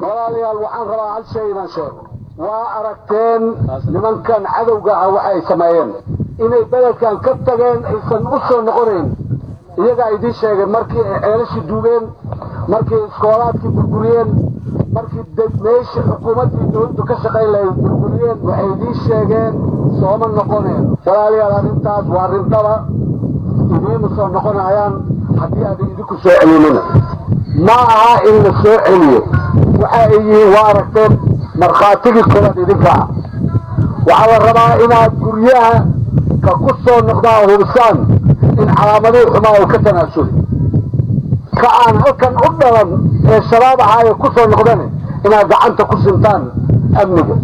walaalayaal waxaan rabaa hal shay inaan sheego waa aragteen nimankan cadowga ah waxa ay sameeyeen inay beledkan ka tageen aysan u soo noqonayn iyagaa idiin sheegeen markii ay ceelashii duugeen markii iskoolaadkii burburiyeen markii meeshii xukuumaddii dawladdu ka shaqayn lahayd burburiyeen waxay idiin sheegeen sooma noqoneen walaalayaal arrintaas waa rindhaba idiima soo noqonayaan haddii aadan idinku soo celinina ma aha in la soo celiyo waxa ay yihiin waa aragteen markhaatigii koowaad idinka ah waxaa la rabaa inaad guryaha ka ku soo noqdaan hubisaan in calaamadihii xumaa uu ka tanaasuli ka aan halkan u dhalan ee shabaab ahaayo ku soo noqdane inaad gacanta ku sintaan amniga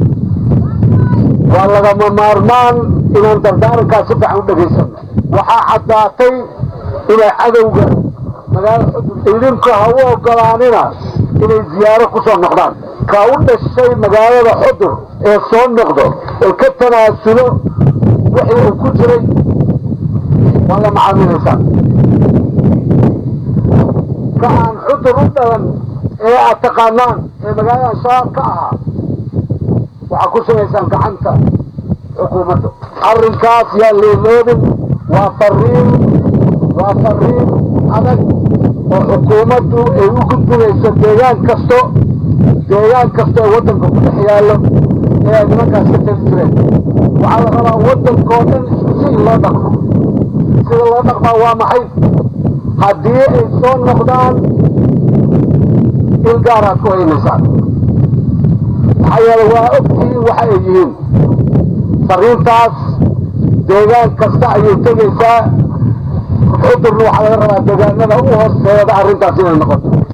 waa lagama maarmaan inaan dardaarankaas si fiican u dhagaysano waxaa caddaatay inay cadowga magaalo xudur idinku ha u ogolaanina inay ziyaaro ku soo noqdaan ka u dhashay magaalada xudur ee soo noqdo ee ka tanaasulo wixii uu ku jiray waa la macaamilaysaan ka aan xudur u dhalan ee aad taqaanaan ee magaalada shabaab ka ahaa waxaa ku shubaysaan gacanta xukuumadda arrinkaas yaa leeloobin waa fariin waa fariin adag oo xukuumaddu ay u gudbinayso deegaan kasto deegaan kasta oo waddanka ku dhex yaallo ee ay nimankaas ka tali jireen waxaa la rabaa waddankoo dhan isku si in loo dhaqmo sida loo dhaqmaa waa maxay haddii ay soo noqdaan il gaaraad ku haynaysaan maxaa yeele waa ogtihiin waxa ay yihiin fariintaas deegaan kasta ayay tegaysaa xudurna waxaa laga rabaa deegaanada u hooseeda arrintaas inay noqoto